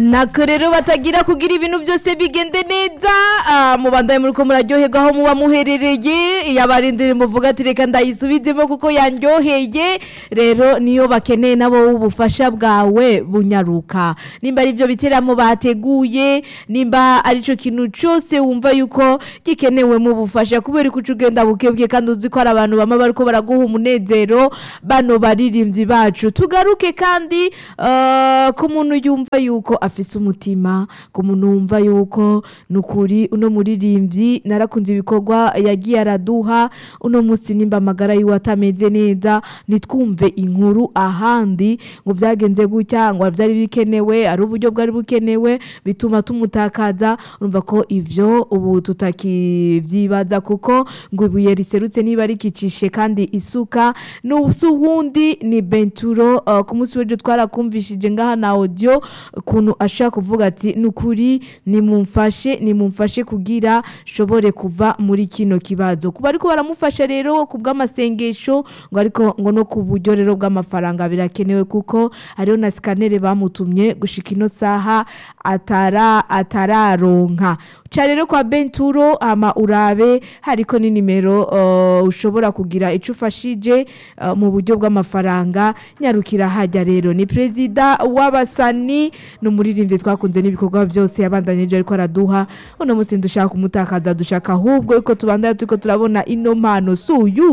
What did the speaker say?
nako rero batagira kugira ibintu byose bigende neza ah, mubandaye muriko muraryoherwa aho muba muherereye iyo abarindire muvuga ati reka ndayisubizemo kuko yanryoheye rero niyo bakeneye nabo ubufasha bwawe bunyaruka nimba ari byo biteramo bateguye nimba ari cyo kintu cyose wumva yuko gikenewe mu bufasha kubera ko uca ugenda bukebwe kandi uzi ko hari abantu bama bariko baraguha umunezero bano baririmbyi bacu tugaruke kandi eh, ku muntu yumva yuko afise umutima ku muntu wumva yuko nukuri uno muririmbyi narakunze ibikorwa yagiye araduha uno munsi nimba amagara yiwe atameze neza nitwumve inkuru ahandi ngo byagenze gutya ngo byari bikenewe ari uburyo bwari bukenewe bituma tumutakaza urumva ko ivyo ubu tutakivyibaza kuko ngo ibuye riserutse niba rikicishe kandi isuka n'ubusi uwundi ni benturo uh, ku munsi w'ejo twarakumvishije ngaha na audio ukuntu ashaka kuvuga ati nukuri nimumfashe nimumfashe kugira shobore kuva muri kino kibazo kuba ariko baramufasha rero ku bw'amasengesho ngo ariko ngo no ku buryo rero bw'amafaranga birakenewe kuko hariho na sikanere bamutumye gushika ino saha atara atararonka ca rero kwa benturo ama urabe hariko ni nimero uh, ushobora kugira ico ufashije uh, mu buryo bw'amafaranga nyarukira hajya rero ni perezida w'abasani ni umuririmbyi twakunze n'ibikorwa byose yabandanyije ariko araduha uno munsi dushaka kumutakaza dushaka ahubwo yuko tubandanya turiko turabona ino mpano suyu